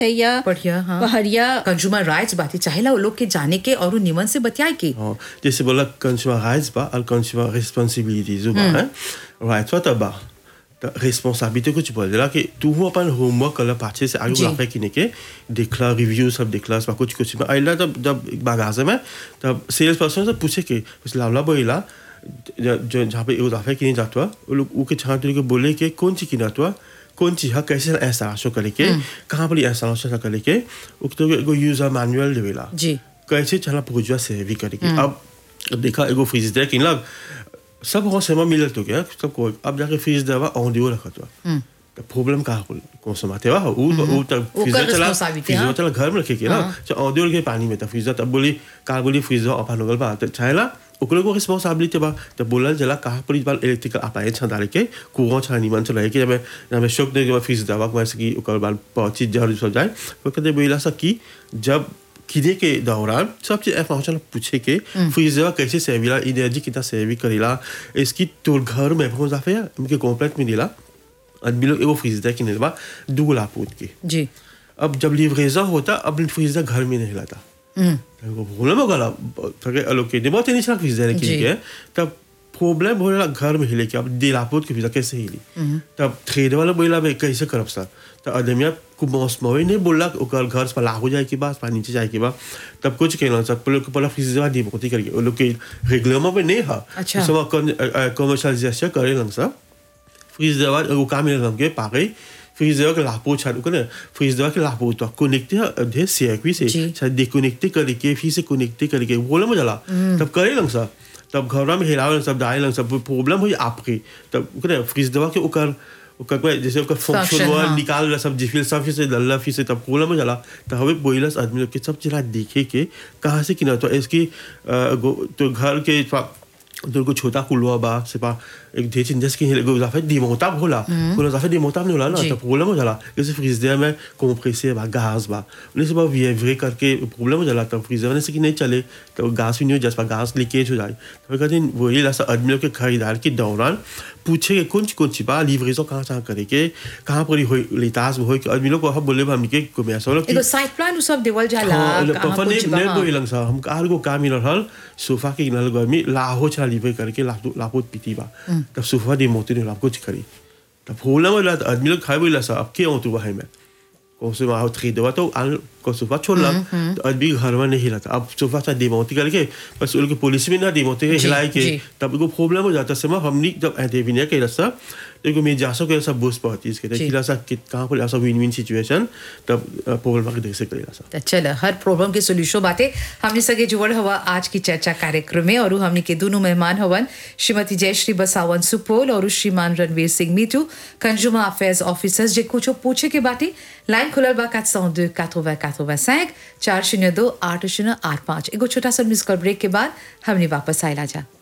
या बढ़िया, हाँ। पहरिया कंज्यूमर राइट्स बातें चाहेला वो लोग के जाने के और निमन से बतियाए के हाँ, जैसे बोला कंज्यूमर राइट्स बा और कंज्यूमर रिस्पांसिबिलिटीज बा हैं राइट्स बा तब बा तो रिस्पांसिबिलिटी कुछ बोल दिला कि तू हो अपन होमवर्क कल पाछे से आगे जी। वाफे किने के देखला रिव्यू सब देखला सब कुछ कुछ में आइला तब जब बागाजे में तब सेल्स पर्सन से पूछे के उस लावला बोला जो जहाँ पे वाफे किने जाता वो लोग उके छान के बोले के कौन सी किना तो कौन चीज है कैसे ऐसा शो करे के कहाँ पर ऐसा शो करे के उक तो एगो यूजर मैनुअल देवेला जी कैसे चला पूजा से भी करेगी अब देखा एगो फ्रिज दे कि लग सब हो सेमा मिलल तो क्या सब को अब जाके फ्रिज देवा ऑन दियो रखत बा तो प्रॉब्लम का हो कौन सा माते बा उ उ तब फ्रिज ओकर चला responsibility, फ्रिज हाँ। चला घर में रखे के ना तो ऑन दियो के पानी में तो फ्रिज तब बोली का बोली फ्रिज ओपन हो गल बा तो चाहेला ओकरे को रिस्पांसिबिलिटी बा तो बोलल जला कहा पर बाल इलेक्ट्रिकल अप्लायंस छा डाले के कुआं छा निमन चला के जब जब शौक दे के फ्रिज दवा को ऐसे की ओकर बाल पहुंची जहर सब जाए वो कहते बोला सा कि जब किने के दौरान सब चीज इंफॉर्मेशन पूछे के फ्रीजर कैसे सेविला एनर्जी कितना सेवी करेला इसकी तोर घर में पहुंच जाफे उनके कॉम्प्लेक्स में दिला आदमी लोग एगो फ्रीजर किने बा दो लाख पूछ के जी अब जब लिवरेजर होता अब फ्रीजर घर में नहीं लाता प्रॉब्लम हो गला थके अलोकेट बहुत नहीं चला फ्रीजर जी। के तब प्रॉब्लम हो रहा घर में हिले के अब दिलापोत के फ्रीजर कैसे हिली तब ट्रेड वाला बोला बे कैसे करब सर तो आदमिया को मौस मोई नहीं बोला कि ओकर घर से लागू जाए के बाद पानी नीचे जाए के बाद तब कुछ कहना सब लोग पहला फ्रीजर दी बहुत करके वो लोग के रेगुलर में नहीं है अच्छा। सब कमर्शियलाइजेशन करे लन सब फ्रीजर वो काम मिले हमके पागे फ्रीजर के लापो छाड़ को ना फ्रीजर के लापो तो कनेक्ट है सीआईपी से जी। शायद डिकनेक्ट करके फिर से कनेक्ट करके बोले में जला तब करे लंग सा तब घर में हिलावे सब डाले लंग सब प्रॉब्लम हुई आपके तब करे फ्रीज दवा के ओकर ओकर कोई जैसे ओकर फंक्शन Function, हुआ हाँ। निकाल रहा सब जिफिल सब फिर से डल्ला फिर से तब प्रॉब्लम में जला तो हवे बोइलस आदमी लोग के सब चीज देखे के कहाँ से किना तो इसकी अ, गो- तो घर के तो को छोटा कुलवा बा से पा एक ढेर चिंजस की एगो जाफे डिमोटाब होला कोनो जाफे डिमोटाब नहीं होला ना जी। तो प्रॉब्लम हो जाला जैसे फ्रीजर में कंप्रेसर बा गैस बा उन्हें से बा विएवरे करके प्रॉब्लम हो जाला तब फ्रीजर में से कि नहीं चले तो गैस भी नहीं हो जाए गैस लीकेज हो जाए तो कहते हैं वही लासा आदमियों के खरीदार के दौरान पूछे के कौन कौन सी बा लिवरेजो कहाँ कहाँ करे के कहाँ पर हो लेतास हो कि आदमी लोग को हम बोले हम के को मैसा लोग एगो साइड प्लान उ सब देवल जाला कहाँ पफा ने कुछ ने बा, बोइलंग सा हम कार को काम मिलल हल सोफा के किनारे गर्मी लाहो चला लिवे करके लापो लापो पीती बा तब सोफा दे मोती ने लापो करी तब होला में लात आदमी लोग खाए बोला सा अब के हो तू वहां में कौन से वहां थ्री दवा तो आल को सोफा छोड़ ला तो आदमी घर में नहीं हिलाता अब सोफा सा डिमोती करके बस उनके पुलिस में ना डिमोती के जी, हिलाए के जी। तब को प्रॉब्लम हो जाता समय हमनी जब ऐसे भी नहीं के रस्ता देखो मैं जा सके सब बूस्ट पहुंची इसके जी। खिला सा कि कहां पर ऐसा विन विन सिचुएशन तब प्रॉब्लम आके देख सकते सा तो चल हर प्रॉब्लम के सोल्यूशन बातें हमने सगे जुड़ल हवा आज की चर्चा कार्यक्रम में और हमने के दोनों मेहमान हवन श्रीमती जयश्री बसावन सुपोल और श्रीमान रणवीर सिंह मीटू कंज्यूमर अफेयर्स ऑफिसर्स जे कुछ पूछे के बातें लाइन खुलल बा 402 80 85 चार शून्य दो आठ शून्य आठ पाँच एगो छोटा सा मिस कॉल ब्रेक के बाद हमने वापस आयला जा